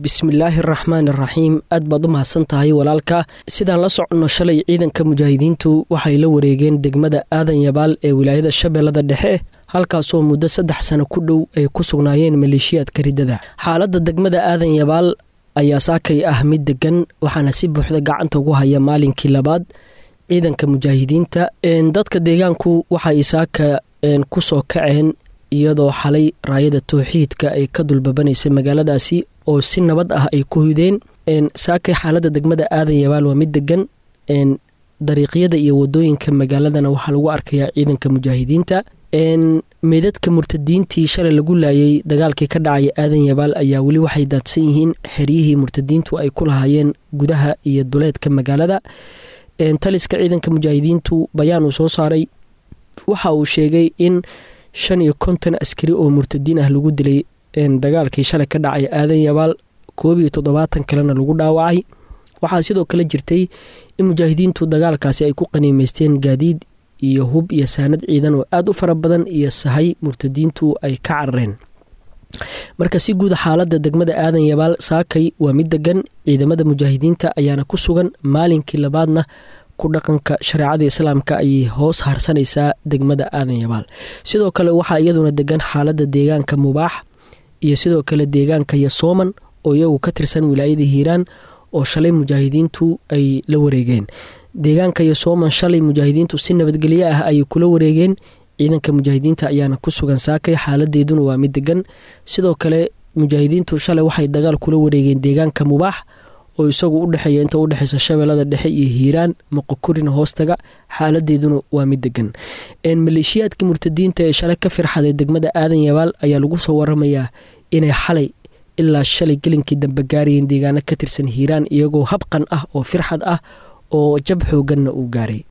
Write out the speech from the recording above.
bismillaahi araxmaan araxiim aad baad u mahadsan tahay walaalka sidaan la soconno shalay ciidanka mujaahidiintu waxay la wareegeen degmada aadan yabaal ee wilaayada shabeellada dhexe halkaasoo muddo saddex sano ku dhow ay ku sugnaayeen maleeshiyaadka riddada xaaladda degmada aadan yabaal ayaa saakay ah mid degan waxaana si buuxda gacanta ugu haya maalinkii labaad ciidanka mujaahidiinta dadka deegaanku waxay saaka ku soo kaceen iyadoo xalay raayada towxiidka ay ka dulbabanaysay magaaladaasi oo si nabad ah ay ku hudeen saakay xaaladda degmada aadan yabaal waa mid degan dariiqyada iyo wadooyinka magaaladana waxaa lagu arkayaa ciidanka mujaahidiinta meydadka murtadiintii shalay lagu laayay dagaalkii ka dhacaya aadan yabaal ayaa weli waxay daadsan yihiin xeryihii murtadiintu ay ku lahaayeen gudaha iyo duleedka magaalada taliska ciidanka mujaahidiintu bayaan uu soo saaray waxa uu sheegay in shan iyo konton askari oo murtadiin ah lagu dilay dagaalkii shalay ka dhacay aadan yabaal koob iyo toddobaatan kalena lagu dhaawacay waxaa sidoo kale jirtay in mujaahidiintu dagaalkaasi ay ku qaniimeysteen gaadiid iyo hub iyo saanad ciidan oo aada u fara badan iyo sahay murtadiintu ay ka carareen marka si guud xaaladda degmada aadan yabaal saakay waa mid degan ciidamada mujaahidiinta ayaana ku sugan maalinkii labaadna ku dhaqanka shareecada islaamka ayay hoos harsanaysaa degmada aadan yabaal sidoo kale waxaa iyaduna degan xaaladda deegaanka mubaax iyo sidoo kale deegaanka yasooman oo iyagu ka tirsan wilaayada hiiraan oo shalay mujaahidiintu ay la wareegeen deegaanka yasooman shalay mujaahidiintu si nabadgelyo ah ayay kula wareegeen ciidanka mujaahidiinta ayaana ku sugan saakay xaaladeeduna waa mid degan sidoo kale mujaahidiintu shalay waxay dagaal kula wareegeen deegaanka mubaax oo isagu udhexeeya inta udhexeysa shabeellada dhexe iyo hiiraan moqokurina hoostaga xaaladeeduna waa mid degan maleeshiyaadka murtadiinta ee shalay ka firxaday degmada aadan yabaal ayaa lagu soo waramayaa inay xalay ilaa shalay gelinkii dambe gaarayeen deegaano ka tirsan hiiraan iyagoo habqan ah oo firxad ah oo jab xooganna uu gaaray